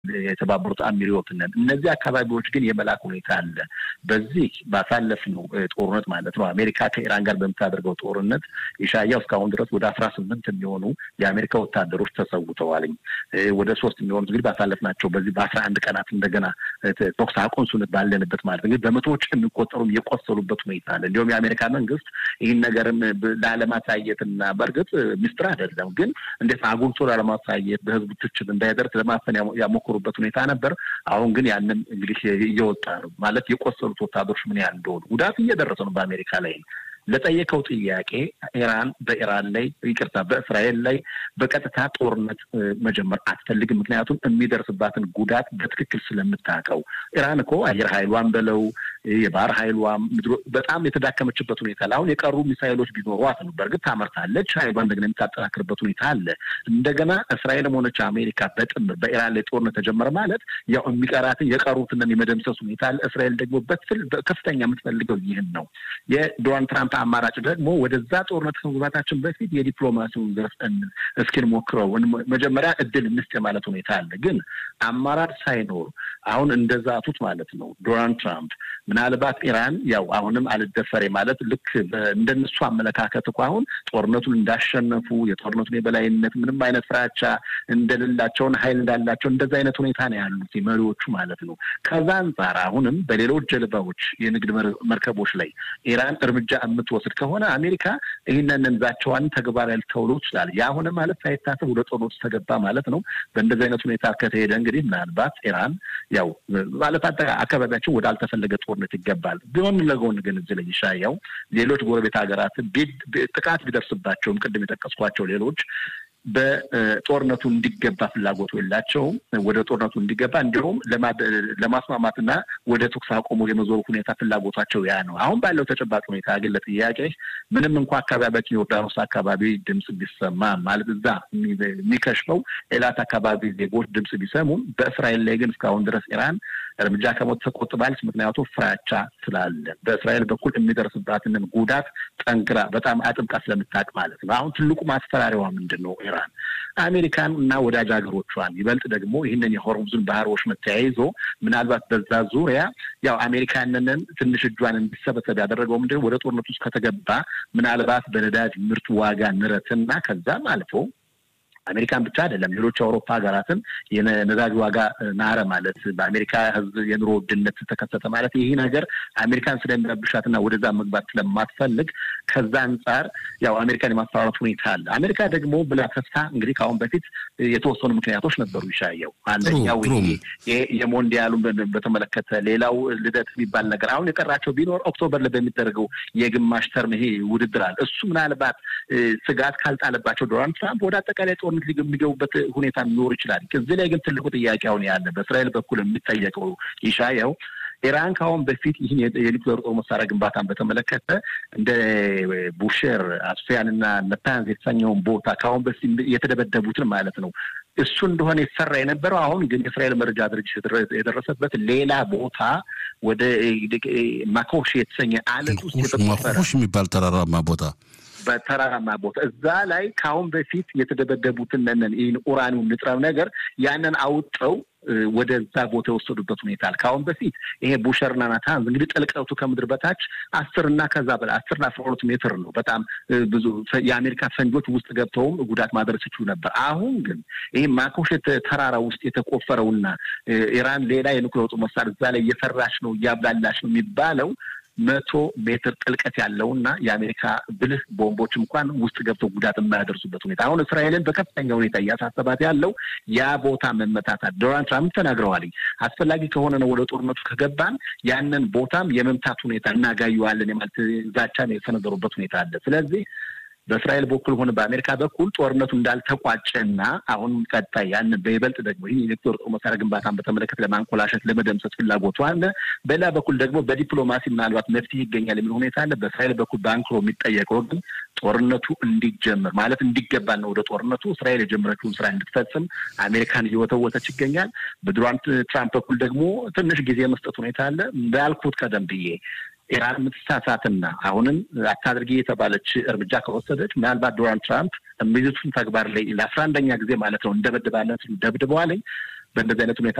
የተባበሩት አሚሪዎትነን እነዚህ አካባቢዎች ግን የመላክ ሁኔታ አለ። በዚህ ባሳለፍነው ጦርነት ማለት ነው አሜሪካ ከኢራን ጋር በምታደርገው ጦርነት ኢሻያው እስካሁን ድረስ ወደ አስራ ስምንት የሚሆኑ የአሜሪካ ወታደሮች ተሰውተዋልኝ። ወደ ሶስት የሚሆኑት እንግዲህ ባሳለፍናቸው በዚህ በአስራ አንድ ቀናት እንደገና ተኩስ አቁም ስምምነት ባለንበት ማለት እንግዲህ በመቶዎች የሚቆጠሩም የቆሰሉበት ሁኔታ አለ። እንዲሁም የአሜሪካ መንግስት ይህን ነገርም ላለማሳየትና በእርግጥ ሚስጥር አይደለም፣ ግን እንዴት አጉልቶ ላለማሳየት በህዝቡ ትችት እንዳይደርስ ለማፈን ያሞክሩበት ሁኔታ ነበር። አሁን ግን ያንን እንግዲህ እየወጣ ነው ማለት የቆሰሉት ወታደሮች ምን ያህል እንደሆኑ ጉዳት እየደረሰ ነው በአሜሪካ ላይ ለጠየቀው ጥያቄ ኢራን በኢራን ላይ ይቅርታ፣ በእስራኤል ላይ በቀጥታ ጦርነት መጀመር አትፈልግም። ምክንያቱም የሚደርስባትን ጉዳት በትክክል ስለምታውቀው። ኢራን እኮ አየር ኃይሏን በለው የባህር ኃይሏም በጣም የተዳከመችበት ሁኔታ አለ። አሁን የቀሩ ሚሳይሎች ቢኖሯት ነው በእርግጥ ታመርታለች። ኃይሏን እንደገና የምታጠናክርበት ሁኔታ አለ። እንደገና እስራኤልም ሆነች አሜሪካ በጥምር በኢራን ላይ ጦርነት ተጀመረ ማለት ያው የሚቀራትን የቀሩትን የመደምሰስ ሁኔታ አለ። እስራኤል ደግሞ ከፍተኛ የምትፈልገው ይህን ነው። የዶናልድ ትራምፕ አማራጭ ደግሞ ወደዛ ጦርነት ከመግባታችን በፊት የዲፕሎማሲውን ዘርፍ እስኪን ሞክረው መጀመሪያ እድል እንስጥ የማለት ሁኔታ አለ። ግን አማራጭ ሳይኖር አሁን እንደዛቱት ማለት ነው ዶናልድ ትራምፕ ምናልባት ኢራን ያው አሁንም አልደፈሬ ማለት ልክ እንደነሱ አመለካከት እኮ አሁን ጦርነቱን እንዳሸነፉ የጦርነቱን የበላይነት ምንም አይነት ፍራቻ እንደሌላቸውን ኃይል እንዳላቸው እንደዛ አይነት ሁኔታ ነው ያሉት መሪዎቹ ማለት ነው። ከዛ አንጻር አሁንም በሌሎች ጀልባዎች የንግድ መርከቦች ላይ ኢራን እርምጃ የምትወስድ ከሆነ አሜሪካ ይህንን ዛቸዋን ተግባራዊ ልተውሎ ይችላል። ያ ሆነ ማለት ሳይታሰብ ወደ ጦርነቱ ተገባ ማለት ነው። በእንደዚህ አይነት ሁኔታ ከተሄደ እንግዲህ ምናልባት ኢራን ያው ማለት አካባቢያቸው ወደ አልተፈለገ ጦርነት ይገባል። ጎን ለጎን ግን እዚህ ላይ ይሻያው ሌሎች ጎረቤት ሀገራት ጥቃት ቢደርስባቸውም ቅድም የጠቀስኳቸው ሌሎች በጦርነቱ እንዲገባ ፍላጎቱ የላቸውም። ወደ ጦርነቱ እንዲገባ እንዲሁም ለማስማማትና ወደ ተኩስ አቁሙ የመዞሩ ሁኔታ ፍላጎታቸው ያ ነው። አሁን ባለው ተጨባጭ ሁኔታ ግን ለጥያቄ ምንም እንኳ አካባቢያችን ዮርዳኖስ አካባቢ ድምፅ ቢሰማ ማለት እዛ የሚከሽፈው ኤላት አካባቢ ዜጎች ድምፅ ቢሰሙም በእስራኤል ላይ ግን እስካሁን ድረስ ኢራን እርምጃ ከሞት ተቆጥባለች። ምክንያቱ ፍራቻ ስላለ በእስራኤል በኩል የሚደርስባትንን ጉዳት ጠንክራ በጣም አጥብቃ ስለምታውቅ ማለት ነው። አሁን ትልቁ ማስፈራሪያዋ ምንድን ነው? ኢራን አሜሪካን እና ወዳጅ ሀገሮቿን ይበልጥ ደግሞ ይህንን የሆርሙዝን ባህሮች መተያይዞ ምናልባት በዛ ዙሪያ ያው አሜሪካንንን ትንሽ እጇን እንዲሰበሰብ ያደረገው ምንድን ወደ ጦርነት ውስጥ ከተገባ ምናልባት በነዳጅ ምርት ዋጋ ንረትና ከዛም አልፎ አሜሪካን ብቻ አይደለም ሌሎች የአውሮፓ ሀገራትን የነዳጅ ዋጋ ናረ ማለት በአሜሪካ ሕዝብ የኑሮ ውድነት ተከሰተ ማለት ይህ ነገር አሜሪካን ስለሚረብሻትና ወደዛ መግባት ስለማትፈልግ ከዛ አንጻር ያው አሜሪካን የማስፈራራት ሁኔታ አለ። አሜሪካ ደግሞ ብላ ተስፋ እንግዲህ ከአሁን በፊት የተወሰኑ ምክንያቶች ነበሩ ይሻየው አንደኛው ይሄ የሞንዲያሉን በተመለከተ ሌላው ልደት የሚባል ነገር አሁን የቀራቸው ቢኖር ኦክቶበር ላይ በሚደረገው የግማሽ ተርም ይሄ ውድድር አለ። እሱ ምናልባት ስጋት ካልጣለባቸው ዶናልድ ትራምፕ ወደ አጠቃላይ ጦርነት የሚገቡበት ሁኔታ ሊኖር ይችላል። እዚህ ላይ ግን ትልቁ ጥያቄ አሁን ያለ በእስራኤል በኩል የሚጠየቀው ይሻየው ኢራን ከአሁን በፊት ይህን የኒውክሌር ጦር መሳሪያ ግንባታን በተመለከተ እንደ ቡሼር አስፊያን እና ነታንዝ የተሰኘውን ቦታ ከአሁን በፊት የተደበደቡትን ማለት ነው እሱ እንደሆነ የተሰራ የነበረው አሁን ግን የእስራኤል መረጃ ድርጅት የደረሰበት ሌላ ቦታ ወደ ማኮሽ የተሰኘ አለት ውስጥ የተቆፈረ የሚባል ተራራማ ቦታ በተራራማ ቦታ እዛ ላይ ከአሁን በፊት የተደበደቡትን ነን ይህን ኡራኒውን ንጥረ ነገር ያንን አውጠው ወደዛ ቦታ የወሰዱበት ሁኔታ አለ። ከአሁን በፊት ይሄ ቡሸርና ናታንዝ እንግዲህ ጥልቀቱ ከምድር በታች አስር እና ከዛ በላይ አስርና አስራ ሁለት ሜትር ነው። በጣም ብዙ የአሜሪካ ፈንጆች ውስጥ ገብተውም ጉዳት ማድረስ ይችሉ ነበር። አሁን ግን ይህ ማኮሸት ተራራ ውስጥ የተቆፈረውና ኢራን ሌላ የኒውክሌር ጦር መሳሪያ እዛ ላይ እየሰራች ነው እያብላላች ነው የሚባለው መቶ ሜትር ጥልቀት ያለውና የአሜሪካ ብልህ ቦምቦች እንኳን ውስጥ ገብተው ጉዳት የማያደርሱበት ሁኔታ አሁን እስራኤልን በከፍተኛ ሁኔታ እያሳሰባት ያለው ያ ቦታ መመታታት። ዶናልድ ትራምፕ ተናግረዋል። አስፈላጊ ከሆነ ነው ወደ ጦርነቱ ከገባን ያንን ቦታም የመምታት ሁኔታ እናጋየዋለን የማለት ዛቻን የሰነዘሩበት ሁኔታ አለ። ስለዚህ በእስራኤል በኩል ሆነ በአሜሪካ በኩል ጦርነቱ እንዳልተቋጨና አሁን ቀጣይ ያን በይበልጥ ደግሞ ይህ የኒውክሌር ጦር መሳሪያ ግንባታን በተመለከተ ለማንኮላሸት ለመደምሰስ ፍላጎቱ አለ። በሌላ በኩል ደግሞ በዲፕሎማሲ ምናልባት መፍትሄ ይገኛል የሚል ሁኔታ አለ። በእስራኤል በኩል በአንክሮ የሚጠየቀው ግን ጦርነቱ እንዲጀምር ማለት እንዲገባና ወደ ጦርነቱ እስራኤል የጀመረችውን ስራ እንድትፈጽም አሜሪካን እየወተወተች ይገኛል። በዶናልድ ትራምፕ በኩል ደግሞ ትንሽ ጊዜ መስጠት ሁኔታ አለ። እንዳልኩት ቀደም ብዬ ኢራን የምትሳሳትና አሁንም አታድርጊ የተባለች እርምጃ ከወሰደች ምናልባት ዶናልድ ትራምፕ የሚይዙትን ተግባር ላይ ለአስራ አንደኛ ጊዜ ማለት ነው እንደበድባለን ሲሉ ደብድበዋለኝ በእንደዚህ አይነት ሁኔታ